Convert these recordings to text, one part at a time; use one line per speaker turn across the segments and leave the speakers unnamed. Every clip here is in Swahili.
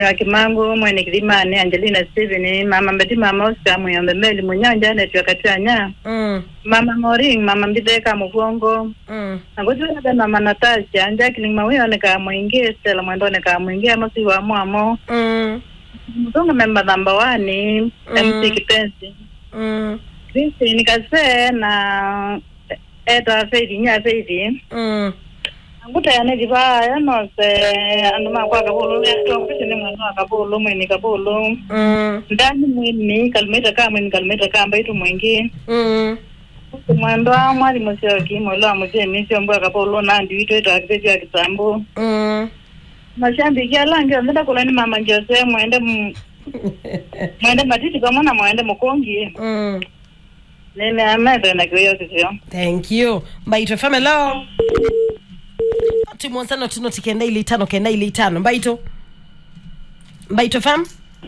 Kimangu mwene Kilimani Angelina Steven mama mbeti mama Oscar Muyombe Meli Munyanja neti wakati anya
Mm.
mama Moring mama Mbideka Mugongo
Mm.
Nangozi wena mama Natasha Jacqueline Mawiyo ne ka mwingi Stella Mwendo ne ka mwingi Amosi wa mwamo
Mm.
Mzungu member number one
Mm.
MC Kipenzi
Mm.
Christine Kase na Eta Feidi nya Feidi
Mm.
Nguta ya negi ba ya no se anduma kwa kabulu ya to kisini mwana wa kabulu mweni kabulu
Mm.
ndani mwini kalimeta kama mwini kalimeta kamba itu mwingi
Mm.
mwendo wa mwalimu sio kimo lo amuje misi ombo kabulu na ndi itu itu akitejo ya kisambu
Mm.
mashambi ya langi ndenda kulani mama Jose mwende mu- mwende matiti kama na mwende mukongi
Mm.
nene amede na kiyo kisio
thank you mbaito fm hello timonsano tinoti kenda ili itano kenda ili itano mbaito mbaito fm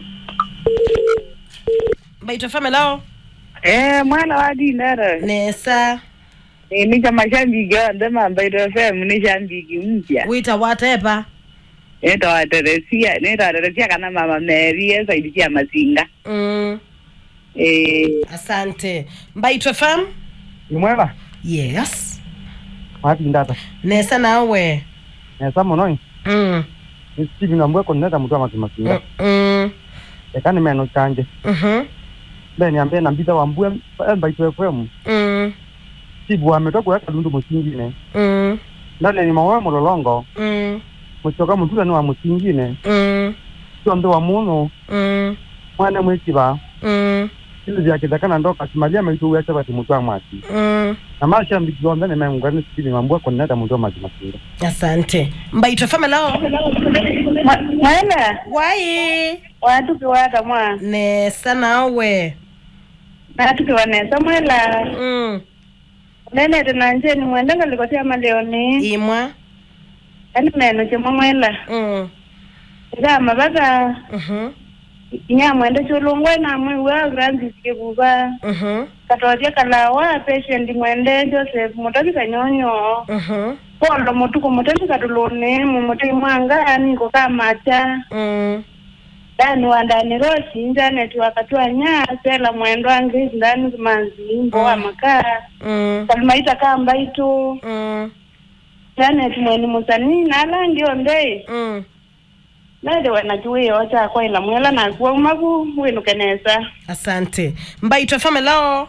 mbaito fm hello
Eh, mwana wa dinara
nesa
eh, nika mashambiki onde mambaito fm ni shambiki mpya
wita watepa
netawateresia netawateresia kana mama meri esaidi cia masinga
mm.
eh,
asante mbaito fm
ni mwega
yes
matindata
nesa nawe
nesa munoi
mm.
ni steve ngambwe koneta mutu amasimasinga
Mm. Mm.
eka ni meno chanje
Mhm.
be niambie na mbitha wambue mbaitu fm
Mm.
steve wametoka eka lundu musingine
Mm.
ndane ni mawe mulolongo
Mm.
muchoka mutula ni wa musingine
Mm.
cionthe wa munu
Mm.
mwana mwikiva
Mm.
ilu vyakitha kana ndoka simalia maitu wese bati mutu amwaki
Mm.
na mashambiki onthe ni mengwa ni steve ngambwe koneta mutu amasimasinga
asante mbaito fm hello
mwene
wai
watukiwata mwa
nesa nawe
natukiwa nesa mwela
mm.
nenete nanjeni mwende ngalikotia maleoni
imwa
ani meno chemwa mwela
mm.
igama baka
Mhm.
inyamwende chulungwe namwe wa grandisike buba
Mhm.
katotia kalawa patient mwende joseph mutabi kanyonyo
Mhm.
pondo mutuku mutabi katuluni mumuti mwanga aniko kamacha
Mm.
dani wandani rosi injaneti wakati wa nya sela mwendo angi ndani kumanzi mboa
Mm.
makaa
Mm.
kalimaita kamba itu
Mm.
janeti mweni musani nalangi ondei
Mm.
nede wenachiwiyo chakwaila mwela nakuwa umaku winukenesa
asante mbaito fm hello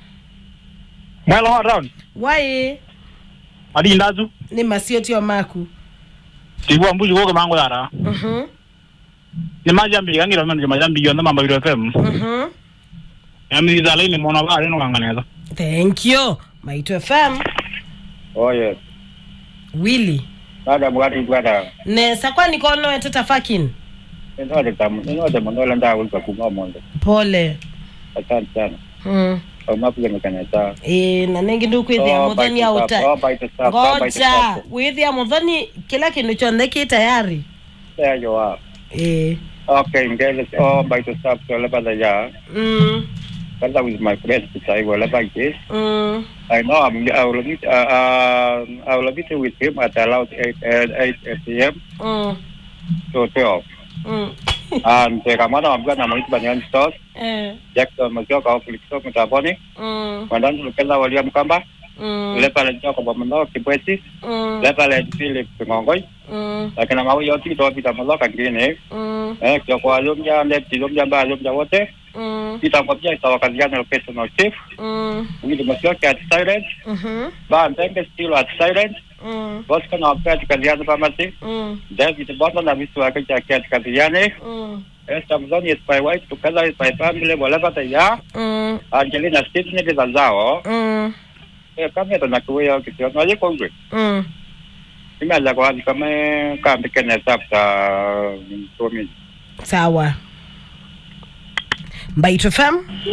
mwela wa round
wai
adi ndazu
ni masiotio maku
steve wambuji woke mango yara
Mhm.
ni majambiki kangira meno majambiki onthe mambaito fm
Mhm.
yamitha laini mona bari no kanganeza
thank you maito fm
oye
willy
nada mwati bwada
nesa kwani kono eteta fakin
inote tamu inote mondola nda ulpa kuma mondo
pole
asante sana
mm.
kama pia mekaneta
e, na nengi ndikwithia
Oh,
muthoni
bite
auta
stop, oh, bite stop, oh, bite
ngoja
stop.
withia muthoni kila kindu chonthe ki tayari
there you are
e.
okay ngele oh by the stop so le bada ya
mm.
but that was my friend to say well about this
Mm.
I know I'm I will meet uh, uh I will meet with him at around 8 uh, 8 p.m.
Mm.
to 12
Mm.
and uh, kama na mga na mga banyan stores
Eh.
Jackson magyo ka Felix to mtaboni
Mm.
mandan lukela William Kamba
Mm.
le pale joko bomno kibwezi
Mm.
le pale Philip Ngongoi
Mm.
lakini mawe yote to pita maloka ngine
Mm.
eh kwa kwa lumja le lumja ba lumja wote
Mm.
pita kwa pia tawakaliana personal chief
Mm.
Wili Masioki at silent
Mhm.
ba Ndenge still at silent
Mm.
Bosco na pia tukaliana pamati
Mm.
David Bono na visu wake cha kia tukaliane
Mm.
Esther Mzoni is my wife tukala is my family whatever they are
Mm.
Angelina Steve ni za zao
Mm.
eh kama ndo nakuwa kitio na yeko ngwe
Mm.
imeanza kwa kama kambi kene tapta mtomi
sawa mbaito fm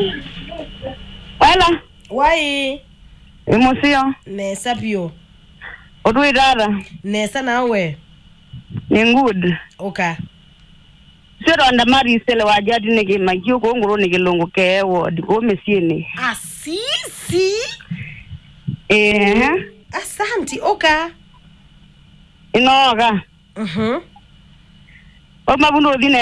wala
wai
imusio
nesa pio
utwitata
nesa nawe
ni good
uka
sironda marisele wajati nikimakio kunguru nikilungu keewo dikomesieni
asisi
ehe
asanti uka
inoka
Mhm.
omavundo othine